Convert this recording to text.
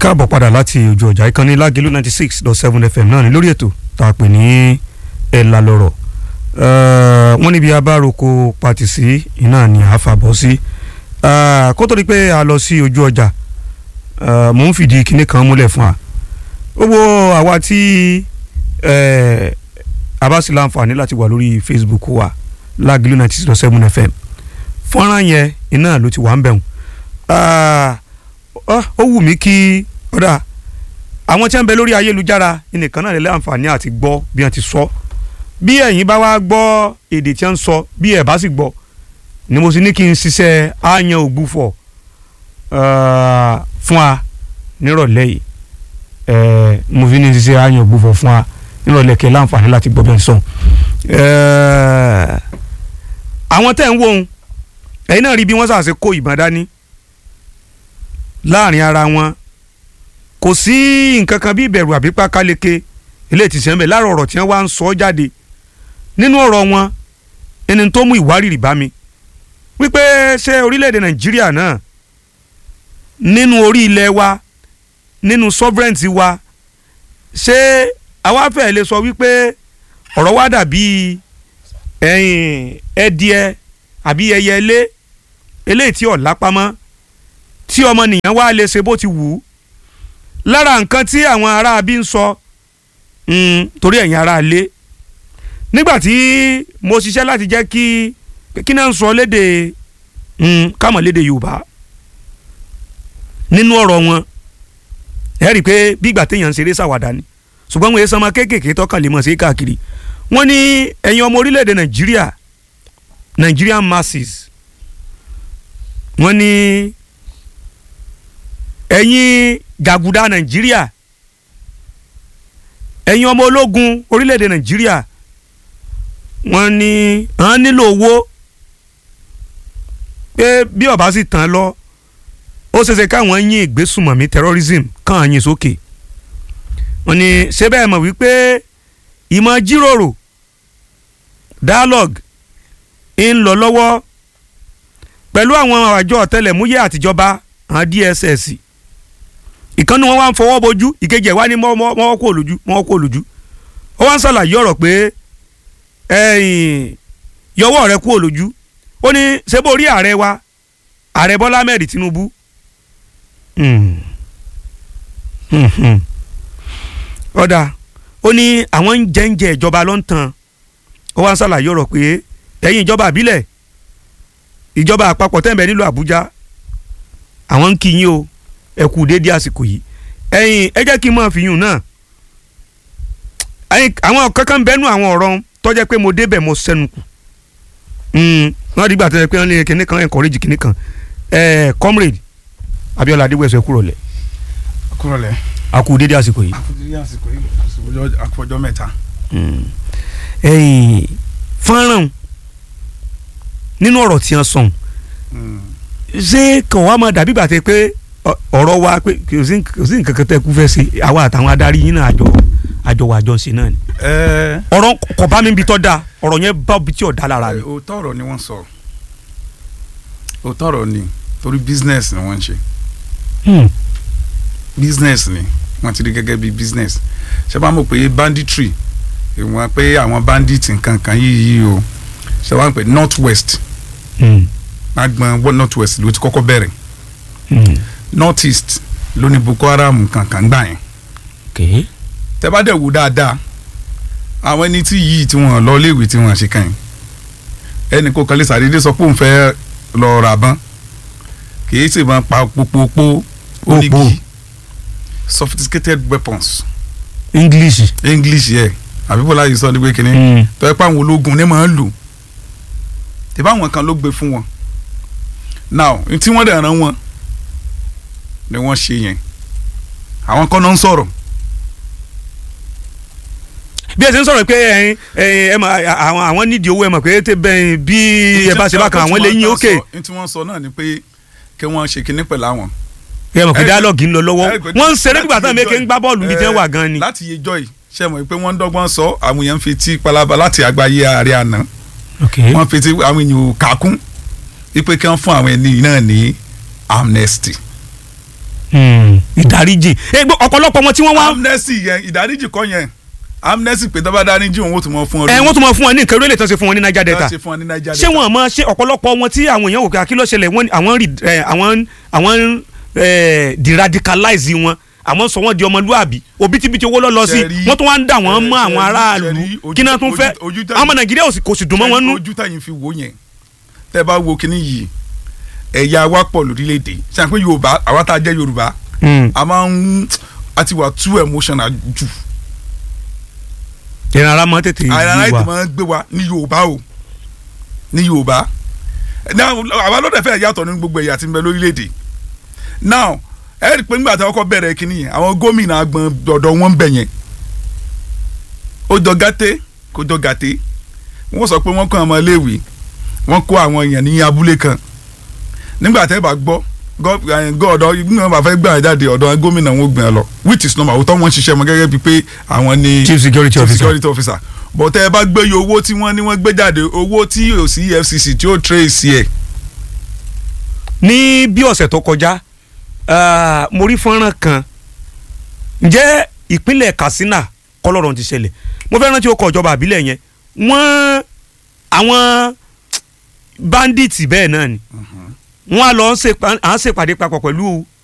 káàbọ̀ padà láti ojú ọjà ìkànnì lágẹ̀lú ninety six dot seven fm náà ní lórí ètò tá a pè ní ẹ̀là lọ̀rọ̀ wọ́n níbi abároko pàtì sí iná ni a fà bọ́ sí kó tó di pé a lọ sí ojú ọjà mò ń fìdí kinní kan múlẹ̀ fún wa gbogbo àwa tí a bá sì láǹfààní láti wà lórí facebook wa lágẹ̀lú ninety six dot seven fm fọ́nrán yẹn iná ló ti wà ń bẹ̀rù ó wù mí kí ọ̀dà àwọn tí wọ́n ń bẹ lórí ayélujára nìkan náà lè àǹfààní àti gbọ́ bí wọ́n ti sọ bí ẹ̀yin bá wá gbọ́ èdè tí wọ́n ń sọ bí ẹ̀ bá sì gbọ́ ni mo sì ní kí n ṣiṣẹ́ àyàn ògbúfọ̀ fún wa nírọ̀lẹ́ yìí mo fi ní ṣiṣẹ́ àyàn ògbúfọ̀ fún wa nírọ̀lẹ́ kẹ́ láǹfààní láti gbọ́ bí wọ́n sọ. àwọn tẹ̀ ń wò ó ẹ̀yin náà rí bí wọ́n ṣàṣe kó ìbọn dání láàrin ara wọn kò sí nǹkan kan bí ìbẹ̀rù àbí pákáleke eléyìí ti sẹ́ńbẹ̀ láàrọ̀ ọ̀rọ̀ tí wọ́n wá ń sọ jáde nínú ọ̀rọ̀ wọn ẹni tó mú ìwárìrì bá mi wípé ṣé orílẹ̀-èdè nàìjíríà náà nínú orí ilẹ̀ wa nínú sovereignty wa ṣé àwa fẹ́ lè sọ wípé ọ̀rọ̀ wa dàbí ẹ̀yìn ẹdìẹ àbí ẹyẹ ilé eléyìí tí ọ̀ lápamọ́ tí ọmọnìyàn wá lè ṣe bó ti wù ú lára nǹkan tí àwọn ará bí ń sọ torí ẹ̀yin ará ilé nígbà tí mo ṣiṣẹ́ láti jẹ́ kí kí náà ń sọ léde kámọ̀ léde Yorùbá nínú ọ̀rọ̀ wọn ẹ rí i pé bí ìgbà téèyàn ń ṣeré ṣàwàdà ni ṣùgbọ́n wọn èso ọmọ kéékèèké tọkàn lè mọ̀ sí káàkiri wọ́n ní ẹ̀yin ọmọ orílẹ̀-èdè Nàìjíríà Nigerian masses wọ́n ní ẹ̀yin jàgùdà nàìjíríà ẹ̀yin ọmọ ológun orílẹ̀-èdè nàìjíríà wọ́n ní wọ́n nílò owó pé bí ọba sì tán lọ ó ṣeéṣe káwọn yín ìgbésùmọ̀mí terrorism kàn yín sókè wọ́n ní ṣé bẹ́ẹ̀ mọ̀ wípé ìmọ̀ jíròrò dialogue ń lọ lọ́wọ́ pẹ̀lú àwọn àjọ ọ̀tẹlẹ̀múyẹ́ àtijọba àwọn DSS ìkànnì wọn wá ń fọwọ́ bojú ìkejì ẹ̀ wá ní mọ́wọ́ kó lójú mọ́wọ́ kó lójú ó wá ń ṣàlàyé ọ̀rọ̀ pé yọwọ́ rẹ kú lójú ó ní ṣé bó rí ààrẹ wa ààrẹ Bọ́lá Ahmed Tinubu ọ̀dà ó ní àwọn ń jẹ́ ń jẹ ìjọba lọ́ntàn ó wá ń ṣàlàyé ọ̀rọ̀ pé ẹ̀yin ìjọba àbílẹ̀ ìjọba àpapọ̀ tẹ́ǹbẹ̀ nílùú Àbújá àwọn ń kí yín o ẹ kú déédéé àsìkò yìí ẹ̀yin ẹ jẹ́ kí n máa fi yùn náà àwọn kankan bẹ́nu àwọn ọ̀rọ̀ tó jẹ́ pé mo débẹ̀ mo sẹ́nu kù wọ́n dìgbà tó yẹ pé wọ́n lé kinní kan encourage kinní kan comrade Abíọ́lá Adéwẹ̀sọ kúrò lẹ̀. kúrò lẹ̀. a kú déédéé àsìkò yìí. a kú déédéé àsìkò yìí àkọjọ mẹ́ta. fọ́nrán nínú ọ̀rọ̀ tí wọ́n sọ̀n ṣé kàn wá máa dàbí gbàtẹ́ pé ọ̀rọ̀ wa pé kò sí nǹkan kan tẹ́ kú fẹ́ ṣe àwa àtàwọn adarí yín náà àjọ àjọ wa àjọ ṣe náà ni. ọ̀rọ̀ kò bá mi bi tọ́ da ọ̀rọ̀ yẹn bá bi tí ò da lára mi. òótọ́ ọ̀rọ̀ ni wọ́n sọ òótọ́ ọ̀rọ̀ ni torí business ni wọ́n ń ṣe business ni wọ́n ti rí gẹ́gẹ́ bí business ṣé bá mọ̀ pé banditry ìwọ̀n pé àwọn bandit nǹkan kan yìí yìí o ṣé wọ́n pè north west agbọn north west ló ti kọ́kọ́ bẹ̀rẹ̀ north east ló ní boko haram kankan gbà yẹn tẹ́ bá dẹ̀ wò dáadáa àwọn ẹni tí yìí tí wọ́n lọ léèwé tí wọ́n ṣe kàn yín ẹnì kò kàn lè sàdédé sọ pé òun fẹ́ lọ rà bán kìí sì máa pa pópópó onígi sophisticated weapons. english. english yẹ àbí bọ́lá yìí sọ ní pé kínní tọ́ ẹ pa àwọn ológun ní máa ń lò tẹ́ bá àwọn kan ló gbé fún wọn now tí wọ́n dẹ̀ ràn wọ́n ni wọ́n ṣe yẹn àwọn kan náà ń sọ̀rọ̀. bí ẹ ṣe ń sọ̀rọ̀ pé ẹ̀yin ẹ mọ̀ àwọn àwọn nídìí owó ẹ mọ̀ pé tẹ bẹ́ẹ̀ bí ẹ bá ṣe bá kan àwọn lè yín òkè. ní tí wọ́n sọ náà ni pé kí wọ́n ṣe kinní pẹ̀lú àwọn. ẹ mọ̀ pé dialogue ń lọ lọ́wọ́ wọ́n ń ṣeré nígbà táwọn méke ń gbá bọ́ọ̀lù ní tí wọ́n wà gan ni. láti yejọ́ yìí ṣe mọ̀ pé wọ́n ń dọ́gbọ́n sọ àwọn èèyàn fi tí palaba láti àgbáyé ààrẹ àná wọ́n fi tí àwọn èèyàn kàkún wípé kí wọ́n fún àwọn ẹni náà ní amnesty Hmm. ìdáríjì Eh, gbọ́, ọ̀pọ̀lọpọ̀ wọn tí wọ́n wá amnesty yẹn ìdáríjì kọ́ yẹn amnesty pé tọ́ba dáríjì òun ó tún mọ fún ọ ẹ wọ́n tún máa fún wọn ní nǹkan orílẹ̀ tó ṣe fún wọn ní Niger Delta ṣe fún ọ ní Niger ṣé wọn àmọ́ ṣé ọ̀pọ̀lọpọ̀ wọn tí àwọn èèyàn wò pé àkílọ̀ ṣẹlẹ̀ wọn àwọn rí ẹ, àwọn àwọn ẹ, deradicalize wọn àwọn sọ wọn di ọmọlúàbí òbítíbitì owó lọ́lọ́ sí Ṣẹ̀rí- wọ́n tún wá ń dà wọ́n mọ́ ṣẹ̀rí- àwọn aráàlú ṣẹ̀rí ojú- kí náà tún fẹ́ ojú- ojú tẹ̀yìn- àwọn ọmọ Nàìjíríà ò sì- kò sì dùn mọ́ wọn nú. ojú táyìn fi wò yẹn tẹ́ bá wo kinní yìí ẹ̀yà wa pọ̀ lórílẹ̀‐èdè ṣe àpé Yorùbá àwa tá a jẹ́ Yorùbá Hmm. a máa ń a ti wà too emotional jù ìran ara máa tètè àìrànlá yí ètò wa máa ń gbé wa ní Yorùbá o ní Yorùbá now àwa ló dẹ̀ fẹ́ yàtọ̀ nínú gbogbo ẹ̀yà tí ń bẹ lórílẹ̀‐èdè now ẹ rí i pé nígbà tí wọ́n kọ́ bẹ̀rẹ̀ kinní yẹn àwọn gómìnà agbọn ọ̀dọ̀ wọn ń bẹ̀ yẹn ó jọ gàté kó jọ gàté wọ́n sọ pé wọ́n kọ́ àwọn iléèwé wọ́n kó àwọn èèyàn ní abúlé kan nígbà tẹ́ bá gbọ́ gọ́ ọ̀dọ̀ ìgbìmọ̀ bá fẹ́ gbà jáde ọ̀dọ̀ gómìnà wọn gbìyànjú lọ which is normal òótọ́ wọn ṣiṣẹ́ wọn gẹ́gẹ́ bíi pé àwọn ni chief security chief officer security officer but tẹ́ ẹ bá gbé iye owó tí wọ́n ní wọ́n gbé jáde owó tí yóò sí EFCC tí ó trace ẹ̀ ní bí ọ̀sẹ̀ tó kọjá ah, mo rí fọ́nrán kan ǹjẹ́ ìpínlẹ̀ Katsina kọlọ́rọ̀ ti ṣẹlẹ̀ mo fẹ́ rántí ó kọ ìjọba àbílẹ̀ yẹn wọ́n àwọn bandits bẹ́ẹ̀ náà ni wọ́n á lọ ń ṣèpà- à ń ṣèpàdé papọ̀ pẹ̀lú